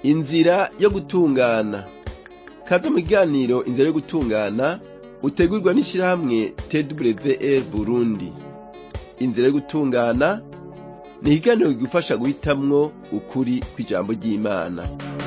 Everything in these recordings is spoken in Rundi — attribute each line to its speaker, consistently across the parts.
Speaker 1: inzira yo gutungana kaze mu kiganiro inzira yo gutungana utegurwa n'ishirahamwe twr burundi inzira yo gutungana ni ikiganiro kigufasha guhitamwo ukuri kw'ijambo ry'imana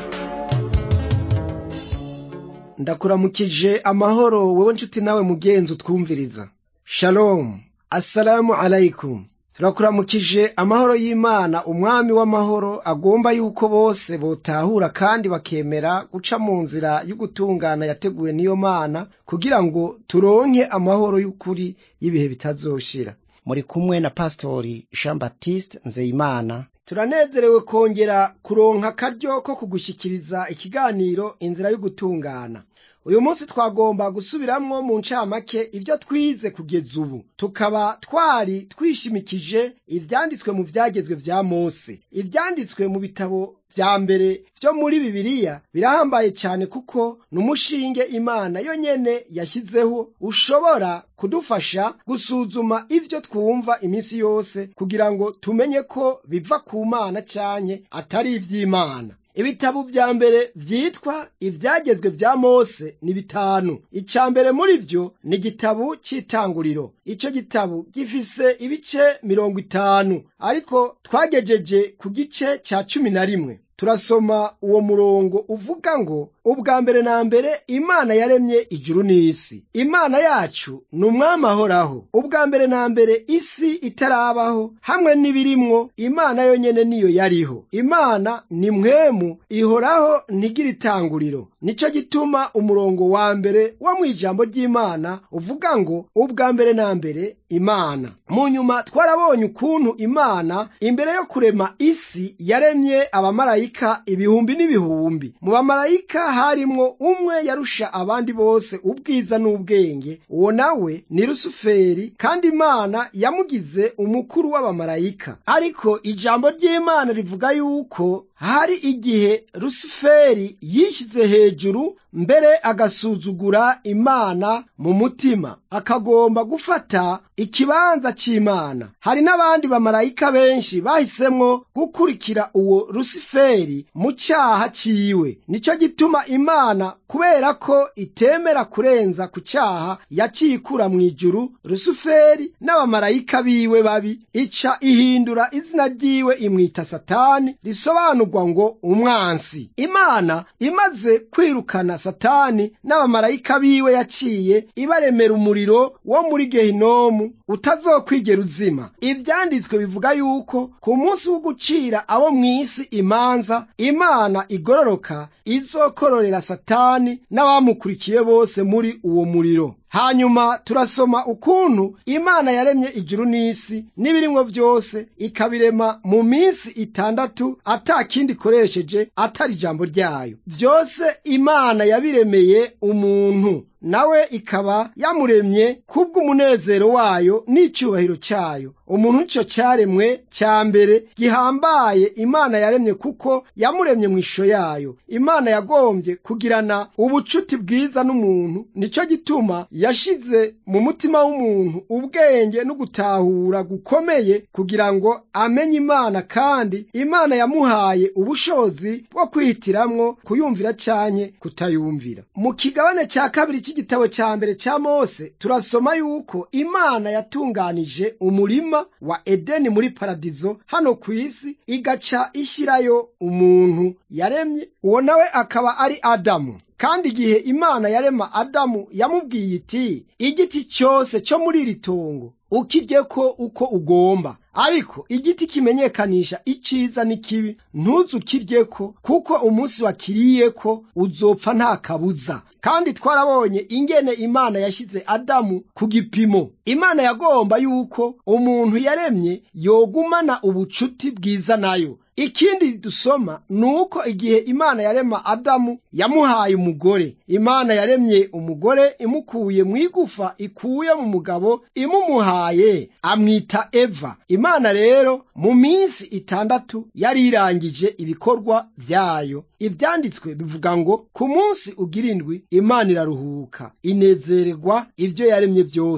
Speaker 2: ndakuramukije amahoro wowe nshuti nawe mugenzi utwumviriza shalom assalamu alaikum turakuramukije amahoro y'imana umwami w'amahoro agomba yuko bose botahura kandi bakemera guca mu nzira y'ugutungana yateguwe n'iyo mana kugira ngo turonke amahoro y'ukuri y'ibihe bitazoshira
Speaker 3: muri kumwe na pasitori jean baptiste nzeyimana
Speaker 2: turanezerewe kongera kuronka akaryo ko kugushyikiriza ikiganiro inzira y'ugutungana uyu munsi twagomba gusubiramwo mu ncamake ibyo twize kugeza ubu tukaba twari twishimikije ivyanditswe mu vyagezwe vya mose ivyanditswe mu bitabo vya mbere vyo muri bibiliya birahambaye cyane kuko ni umushinge imana yo nyene yashyizeho ushobora kudufasha gusuzuma ivyo twumva iminsi yose kugira ngo tumenye ko biva ku mana canke atari ivy'imana ibitabo vya mbere vyitwa ivyagezwe vya mose ni bitanu ica mbere muri vyo ni igitabo c'itanguriro ico gitabo gifise ibice mirongo itanu ariko twagejeje ku gice ca cumi na rimwe turasoma uwo murongo uvuga ngo ubwa mbere na mbere imana yaremye ijuru n'isi imana yacu ni umwami ahoraho ubwa mbere na mbere isi itarabaho hamwe n'ibirimwo imana yonyene niyo yariho imana ni mwemu ihoraho ntigira itanguriro nico gituma umurongo wa mbere wo mu ijambo ry'imana uvuga ngo ubwa mbere na mbere imana mu nyuma twarabonye ukuntu imana imbere yo kurema isi yaremye abamarayika ibihumbi n'ibihumbi mu bamarayika harimwo umwe yarusha abandi bose ubwiza n'ubwenge uwo nawe ni rusuferi kandi imana yamugize umukuru w'abamarayika ariko ijambo ry'imana rivuga yuko hari igihe rusuferi yishyize hejuru mbere agasuzugura imana mu mutima akagomba gufata ikibanza c'imana hari n'abandi bamarayika benshi bahisemwo gukurikira uwo rusuferi mu cyaha ciwe nico gituma imana kubera ko itemera kurenza ku cyaha yacikura mu ijuru rusuferi n'abamarayika biwe babi ica ihindura izina ryiwe imwita satani risobanurwa ngo umwansi imana imaze kwirukana satani n'abamarayika biwe yaciye ibaremera umuriro wo muri gehinomu utazokwigera uzima ivyanditswe bivuga yuko ku munsi wo gucira abo mw'isi imanza imana igororoka izokororera satani n'abamukurikiye bose muri uwo muriro hanyuma turasoma ukuntu imana yaremye ijuru n'isi n'ibirimwo byose ikabirema mu minsi itandatu ata kindi ikoresheje atari ijambo ryayo byose imana yabiremeye umuntu nawe ikaba yamuremye kubw'umunezero wayo n'icyubahiro cyayo umuntu nicyo cyaremwe cya mbere gihambaye imana yaremye kuko yamuremye mu ishusho yayo imana yagombye kugirana ubucuti bwiza n'umuntu nicyo gituma yashize mu mutima w'umuntu ubwenge no gutahura gukomeye kugira ngo amenye imana kandi imana yamuhaye ubushobozi bwo kwihitiramwo kuyumvira canke kutayumvira mu kigabane cya kabiri cy'igitabo cya mbere cya mose turasoma yuko imana yatunganije umurima wa edeni muri paradizo hano ku isi igaca ishyirayo umuntu yaremye uwo nawe akaba ari adamu kandi igihe imana yarema adamu yamubwiye iti igiti cyose cyo muri iri tongo ukirye ko uko ugomba ariko igiti kimenyekanisha icyiza n'ikibi ntuzukirye ko kuko umunsi wakiriye ko uzopfa nta kabuza kandi twarabonye ingene imana yashyize adamu ku gipimo imana yagomba yuko umuntu yaremye yogumana ubucuti bwiza nayo ikindi dusoma ni uko igihe imana yarema adamu yamuhaye umugore imana yaremye umugore imukuye mu igufa ikuye mu mugabo imumuhaye amwita eva imana rero mu minsi itandatu yari irangije ibikorwa byayo ibyanditswe bivuga ngo ku munsi ugira indwi imana iraruhuka inezererwa ibyo yaremye byose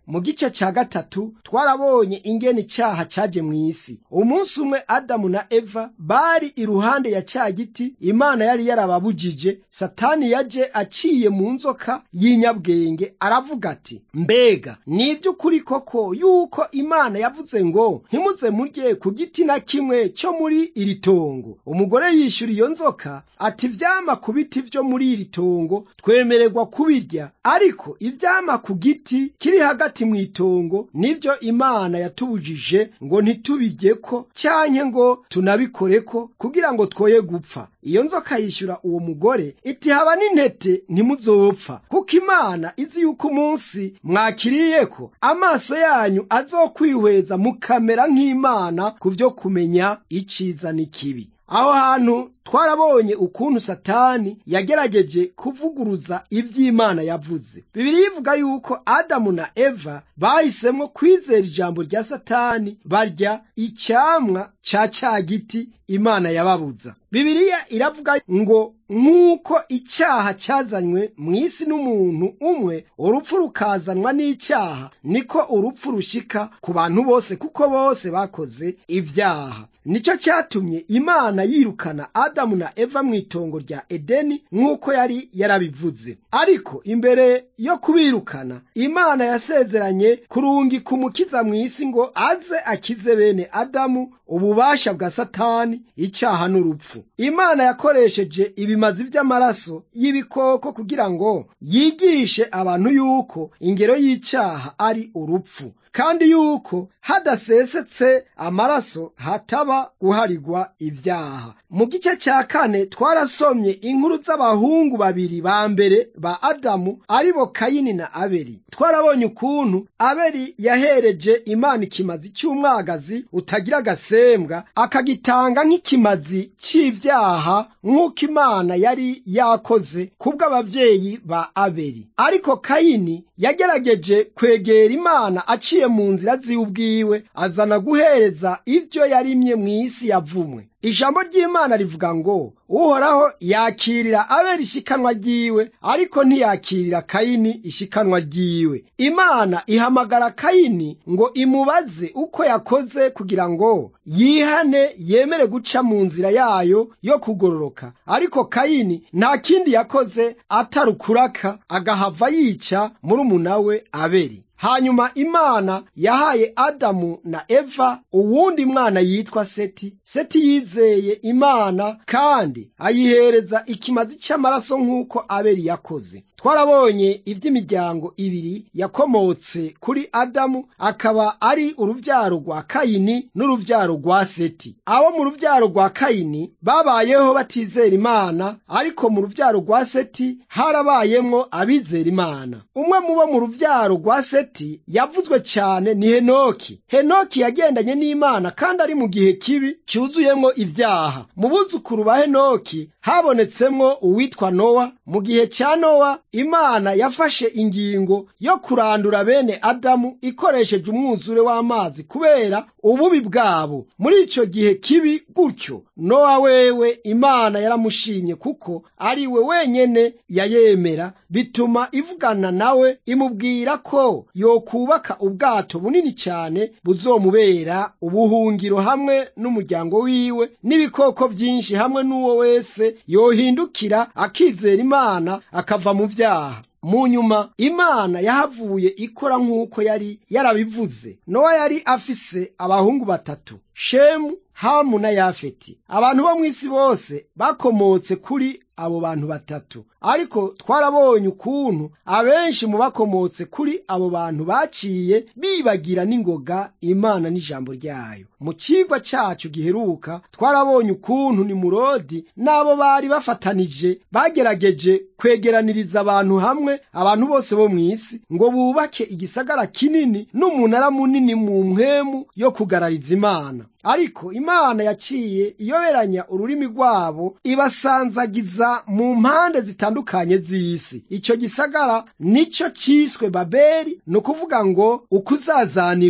Speaker 2: mu gice cya gatatu twarabonye ingene icyaha cyaje mu isi umunsi umwe adamu na eva bari iruhande ya cya giti imana yari yarababujije satani yaje aciye mu nzoka y'inyabwenge aravuga ati mbega ni iby'ukuri koko yuko imana yavuze ngo ntimuze murye ku giti na kimwe cyo muri iri tongo umugore yishyura iyo nzoka ati ivyama ku biti vyo muri iri tongo twemererwa kubirya ariko ivyama ku giti kiri hagati mu itongo nivyo imana yatubujije ngo ntitubiryeko canke ngo tunabikoreko kugira ngo twoye gupfa iyo nzoka yishyura uwo mugore iti haba n'intete ntimuzopfa kuko imana izi yuko umunsi mwakiriyeko amaso yanyu azokwihweza mukamera nk'imana ku vyo kumenya iciza n'ikibi aho hantu twarabonye ukuntu satani yagerageje kuvuguruza ivy'imana yavuze bibiri ivuga yuko adamu na eva bahisemwo kwizera ijambo rya satani barya icyamwa ca ca giti imana yababuza bibiliya iravuga ngo nk'uko icyaha cyazanywe mu isi n'umuntu umwe urupfu rukazanwa n'icyaha niko urupfu rushika ku bantu bose kuko bose bakoze ibyaha nicyo cyatumye imana yirukana adamu na eva mu itongo rya edeni nk'uko yari yarabivuze ariko imbere yo kubirukana imana yasezeranye kurungika umukiza mu isi ngo aze akize bene adamu ububasha bwa satani icyaha n'urupfu imana yakoresheje ibimazi by'amaraso y'ibikoko kugira ngo yigishe abantu yuko ingero y'icyaha ari urupfu kandi yuko hadasesetse amaraso hataba guharigwa ibyaha mu gice cya kane twarasomye inkuru z'abahungu babiri ba mbere ba adamu aribo kayini na abeli twarabonye ukuntu abeli yahereje imana ikimazi cy'umwagazi utagira agasembwa akagitanga nk'ikimazi cy'ibyaha nk'uko imana yari yakoze kubw'ababyeyi ba abeli ariko kayini yagerageje kwegera imana aciye mu nzira ziwe azana guhereza ibyo yarimye mu isi yavumwe ijambo ry'imana rivuga ngo uhoraho yakirira abera ishikanwa ryiwe ariko ntiyakirira kayini ishikanwa ryiwe imana ihamagara kayini ngo imubaze uko yakoze kugira ngo yihane yemere guca mu nzira yayo yo kugororoka ariko kayini nta kindi yakoze atari ukuraka agahava yica murumuna we abeli hanyuma imana yahaye adamu na eva uwundi mwana yitwa seti seti yizeye imana kandi ayihereza ikimazi cy'amaraso nk'uko abeli yakoze twarabonye iby'imiryango ibiri yakomotse kuri adamu akaba ari urubyaro rwa kayini n'urubyaro rwa seti abo mu rubyaro rwa kayini babayeho batizera imana ariko mu rubyaro rwa seti harabayemwo abizera imana umwe mu bo mu rubyaro rwa seti yavuzwe cyane ni henoki henoki yagendanye n'imana kandi ari mu gihe kibi cyuzuyemwo ibyaha mu buzukuru ba henoki habonetsemwo uwitwa nowa mu gihe cya nowa imana yafashe ingingo yo kurandura bene adamu ikoresheje umwuzure w'amazi kubera ububi bwabo muri icyo gihe kibi gutyo nowa wewe imana yaramushimye kuko ari we wenyene yayemera bituma ivugana nawe imubwira ko yokubaka ubwato bunini cyane buzomubera ubuhungiro hamwe n'umuryango wiwe n'ibikoko byinshi hamwe n'uwo wese yohindukira akizera imana akava mu byaha mu nyuma imana yahavuye ikora nk'uko yari yarabivuze nowa yari afise abahungu batatu shemu hamu na yafeti abantu bo mu isi bose bakomotse kuri abo bantu batatu ariko twarabonye ukuntu abenshi mu bakomotse kuri abo bantu baciye bibagira n'ingoga imana n'ijambo ryayo mu kigwa cyacu giheruka twarabonye ukuntu nimurodi n'abo bari bafatanije bagerageje kwegeraniriza abantu hamwe abantu bose bo mu isi ngo bubake igisagara kinini n'umunara munini mu mpwemu yo kugarariza imana ariko imana yaciye iyoberanya ururimi rwabo ibasanzagiza mu mpande zitandukanye z'isi icyo gisagara nicyo cyiswe babeli ni ukuvuga ngo ukuzazanirwa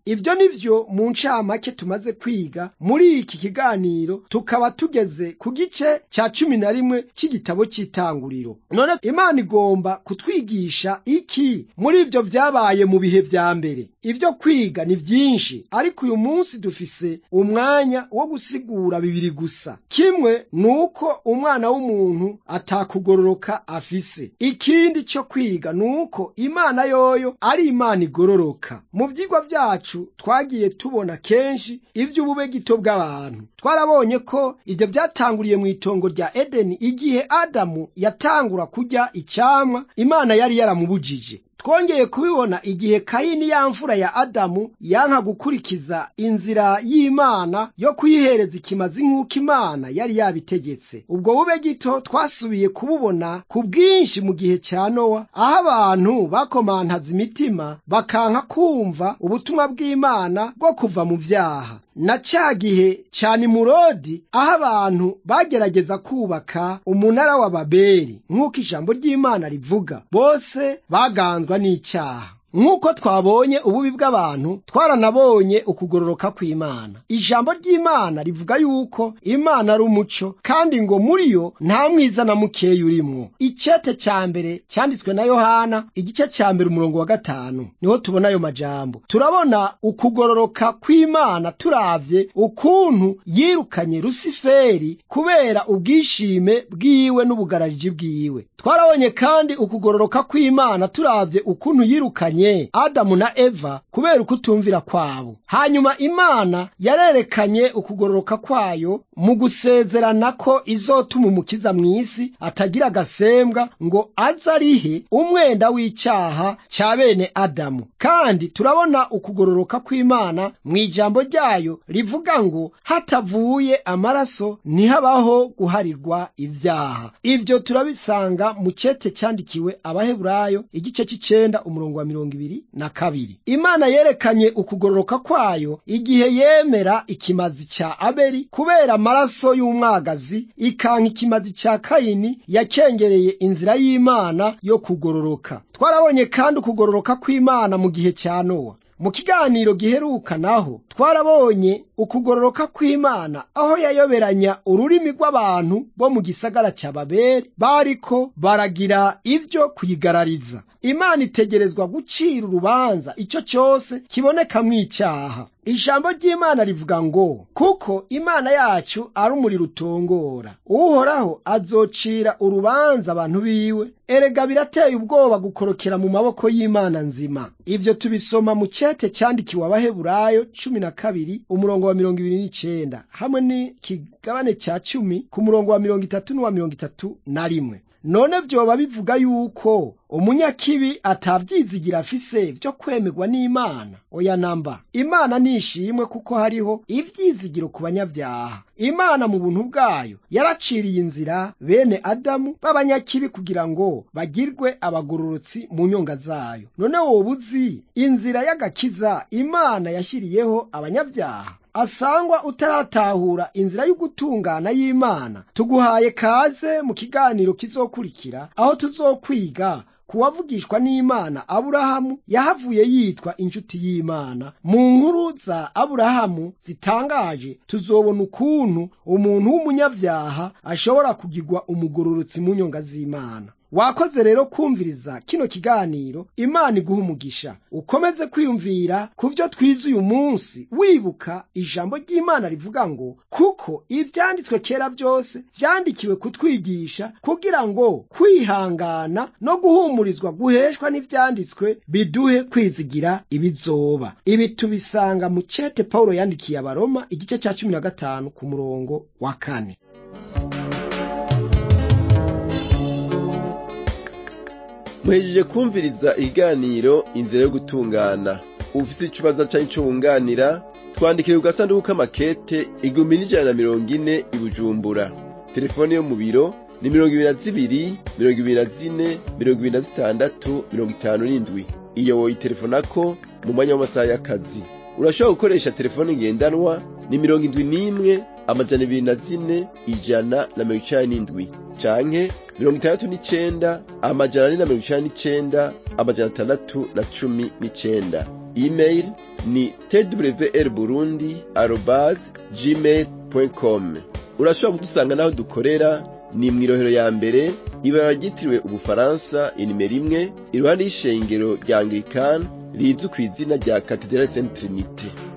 Speaker 2: ibyo ni byo mu ncamake tumaze kwiga muri iki kiganiro tukaba tugeze ku gice cya cumi na rimwe cy'igitabo cy'itanguriro none imana igomba kutwigisha iki muri ibyo byabaye mu bihe bya mbere ibyo kwiga ni byinshi ariko uyu munsi dufise umwanya wo gusigura bibiri gusa kimwe ni uko umwana w'umuntu atakugororoka afise ikindi cyo kwiga ni uko imana yoyo ari imana igororoka mu byigwa byacu twagiye tubona kenshi iby'ubube gito bw'abantu twarabonye ko ibyo byatanguriye mu itongo rya edeni igihe adamu yatangura kurya icyamwa imana yari yaramubujije twongeye kubibona igihe kayini ya mfura ya adamu yanka gukurikiza inzira y'imana yo kuyihereza ikimazi nk'uko imana yari yabitegetse ubwo bube gito twasubiye kububona ku bwinshi mu gihe cya nowa aho abantu bakomantaza imitima bakanka kumva ubutumwa bw'imana bwo kuva mu byaha na cya gihe cya nimurodi aho abantu bagerageza kubaka umunara wa babeli nk'uko ijambo ry'imana rivuga bose baganzwa n'icyaha nk'uko twabonye ububi bw'abantu twaranabonye ukugororoka kw'imana ijambo ry'imana rivuga yuko imana ari umuco kandi ngo muri yo nta mwiza na mukeya urimwo icyete cya mbere cyanditswe na yohana igice cya mbere umurongo wa gatanu niho tubona ayo majambo turabona ukugororoka kw'imana turavye ukuntu yirukanye rusiferi kubera ubwishime bwiwe n'ubugarariji bwiwe twarabonye kandi ukugororoka kw'imana turavye ukuntu yirukanye adamu na eva kubera ukutumvira kwabo hanyuma imana yarerekanye ukugororoka kwayo mu gusezerana ko izotuma umukiza mu isi atagira agasembwa ngo aze arihe umwenda w'icyaha cya bene adamu kandi turabona ukugororoka kw'imana mu ijambo ryayo rivuga ngo hatavuye amaraso ntihabaho guharirwa ibyaha ibyo turabisanga mu cyete cyandikiwe abaheburayo igice cy'icenda umurongo wa mirongo ibiri na kabiri imana yerekanye ukugororoka kwayo igihe yemera ikimazi cya abeli kubera amaraso y'umwagazi ikanka ikimazi cya kayini yakengereye inzira y'imana yo kugororoka twarabonye kandi ukugororoka kw'imana mu gihe cya nowa mu kiganiro giheruka naho twarabonye ukugororoka kw'imana aho yayoberanya ururimi rw'abantu bo mu gisagara cya babeli bariko baragira ibyo kuyigarariza imana itegerezwa gucira urubanza icyo cyose kibonekamwo icyaha ijambo ry'imana rivuga ngo kuko imana yacu ari umuriro utongora uhoraho azocira urubanza abantu biwe erega birateye ubwoba gukorokera mu maboko y'imana nzima ibyo tubisoma mu cyete cyandikiwe abaheburayo cumi na kabiri umurongo wa mirongo ibiri n'icenda hamwe n'ikigabane cya cumi ku murongo wa mirongo itatu n'uwa mirongo itatu na rimwe none vyoba bivuga yuko umunyakibi atabyizigira afise vyo kwemerwa n'imana oya namba imana nishimwe kuko hariho ivyizigiro ku banyabyaha imana mu buntu bwayo yaraciriye inzira bene adamu b'abanyakibi kugira ngo bagirwe abagororotsi mu nyonga zayo none woba uzi inzira y'agakiza imana yashyiriyeho abanyabyaha asangwa utaratahura inzira y'ugutungana y'imana tuguhaye kaze mu kiganiro kizokurikira aho tuzokwiga kuwavugishwa n'imana aburahamu yahavuye yitwa inshuti y'imana mu nkuru za aburahamu zitangaje tuzobona ukuntu umuntu w'umunyabyaha ashobora kugirwa umugororotsi mu nyonga z'imana wakoze rero kumviriza kino kiganiro imana iguha umugisha ukomeze kwiyumvira ku byo twize uyu munsi wibuka ijambo ry'imana rivuga ngo kuko ibyanditswe kera byose byandikiwe kutwigisha kugira ngo kwihangana no guhumurizwa guheshwa n'ibyanditswe biduhe kwizigira ibizoba ibi tubisanga mu cyete pawulo yandikiye abaroma igice cya cumi na gatanu ku murongo wa kane
Speaker 1: muhejeje kumviriza ikiganiro inzira yo gutungana ufite ikibazo cyangwa icyo wunganira twandikire ku gasanduku k'amakete igihumbi n'ijana na mirongo ine i bujumbura telefone yo mu biro ni mirongo ibiri na zibiri mirongo ibiri na zine mirongo ibiri na zitandatu mirongo itanu n'indwi iyo woyitelefonako mu mwanya w'amasaha y'akazi urashobora gukoresha telefone ngendanwa ni mirongo indwi n'imwe amajana ibiri na zine ijana na mirongo icenda n'indwi canke mirongo itandatu n'icenda amajana ane na mirongo icenda n'icenda amajana atandatu na cumi n'icenda email ni twr burundi arobase gmail com urashobora kudusanga n'aho dukorera ni mw'irohero ya mbere ibara ryitiriwe ubufaransa inimero imwe iruhande y'ishengero rya anglikani rizwi ku izina rya katedrali saint trinite